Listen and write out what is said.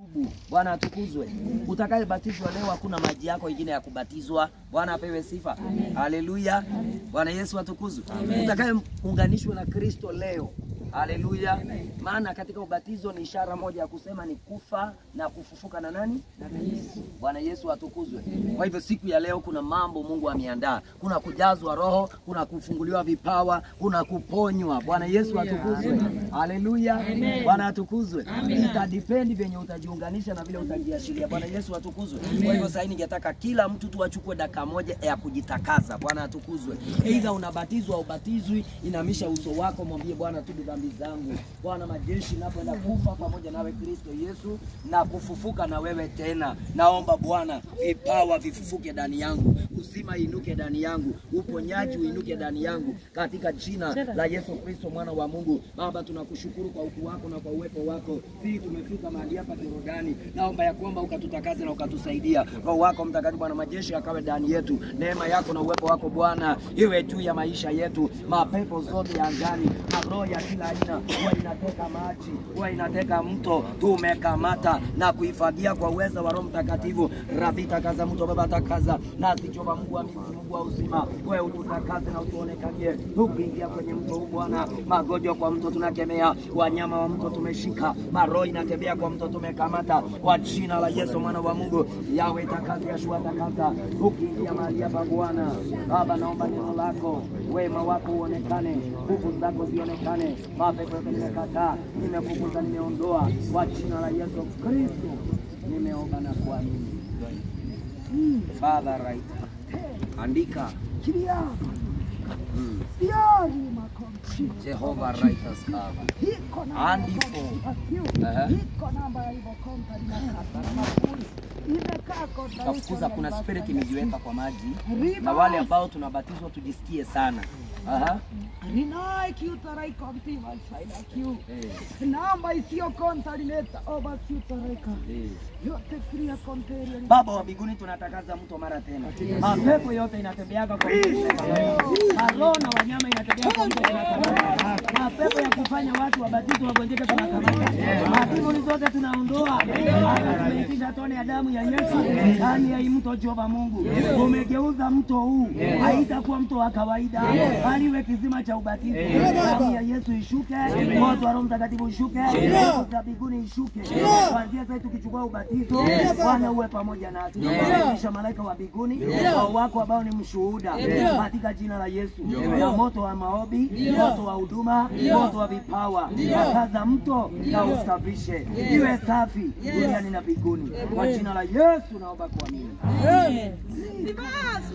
Bwana atukuzwe. Utakayebatizwa leo, hakuna maji yako ingine ya kubatizwa. Bwana apewe sifa, haleluya. Bwana Yesu atukuzwe. Utakayeunganishwa na Kristo leo, haleluya. Maana katika ubatizo ni ishara moja ya kusema ni kufa na kufufuka na nani? Na Yesu. Bwana Yesu atukuzwe. Kwa hivyo siku ya leo kuna mambo Mungu ameandaa, kuna kujazwa Roho, kuna kufunguliwa vipawa, kuna kuponywa. Bwana Yesu atukuzwe, haleluya. Bwana atukuzwe. Itadipendi venye utajiunganisha na vile utajiashiria. Bwana Yesu atukuzwe. Kwa hivyo sasa ningetaka kila mtu tu achukue dakika moja ya kujitakasa. Bwana atukuzwe. Aidha unabatizwa au ubatizwi, inamisha uso wako, mwambie Bwana, tubu dhambi zangu. Bwana majeshi, napoenda kufa pamoja nawe Kristo Yesu na kufufuka na wewe tena, naomba Bwana vipawa vifufuke ndani yangu, uzima inuke ndani yangu, uponyaji uinuke ndani yangu, katika jina la Yesu Kristo mwana wa Mungu. Baba, tunakushukuru kwa ukuu wako na kwa uwepo wako. Sisi tumefika mahali hapa Jorodani, naomba ya kwamba ukatutakaze na ukatusaidia. Roho wako Mtakatifu, Bwana majeshi, akawe ndani yetu. Neema yako na uwepo wako Bwana iwe juu ya maisha yetu. Mapepo zote ya angani, maroho ya kila aina, huwa inateka maji, huwa inateka mto, tumekamata na kuhifadhia kwa uweza wa Roho Mtakatifu. Rabi, takaza mto Baba, takaza nasi Jehova Mungu wa mizi, Mungu wa uzima, wewe ututakaze na utuonekanie. Tukiingia kwenye mto huu Bwana, magonjwa kwa mto tunakemea, wanyama wa mto tumeshika, maroho inatembea kwa mto tumekamata, kwa jina la Yesu mwana wa Mungu. Yawe takaza, Yashua takaza, ukiingia mahali hapa Bwana Baba, naomba neno lako, wema wako uonekane, nguvu zako zionekane. Mapepo yote nimekataa, nimefukuza, nimeondoa, kwa jina la Yesu Kristo nimeomba na kuamini. Father right. Andika Kiria, mm. siari makomshi. Jehovah righteous cover. Hiko na Andi makomshi fo. akiu. Aha. Hiko namba ya hivyo kompa linakata na mafuri. Imekaa kota Tafukuza, huko kuna na spirit basi. imejiweka kwa maji, Riba. na wale ambao tunabatizwa tujisikie sana. Aha. Rinai kiutarai kompi masaida kiu. Eh, Namba isiyo konta lineta oba kiutaraika. eh. Yote kiria konteria. Baba wa mbinguni, tunatakaza mto mara tena. Mapepo yote inatembeaga kwa mto, maroho na wanyama inatembea kwa mto, tunakamata. Mapepo ya kufanya watu wabatizwe wagonjeke, tunakamata. Madimoni zote tunaondoa, hata tumeitisha tone ya damu ya Yesu ndani ya hii mto. Jehova Mungu, umegeuza mto huu, haitakuwa mto wa kawaida, bali iwe kisima cha ubatizo. Damu ya Yesu ishuke, moto wa Roho Mtakatifu ishuke, nguvu za mbinguni ishuke. Kuanzia sasa tukichukua ubatizo, Bwana uwe pamoja nasi. Kisha malaika wa mbinguni wao wako ambao ni mshuhuda katika jina la Yesu, na moto wa maombi, moto wa huduma, moto wa vipawa, kaza mto na usafishe, iwe safi duniani na mbinguni. Kwa jina la Yesu naomba kuamini.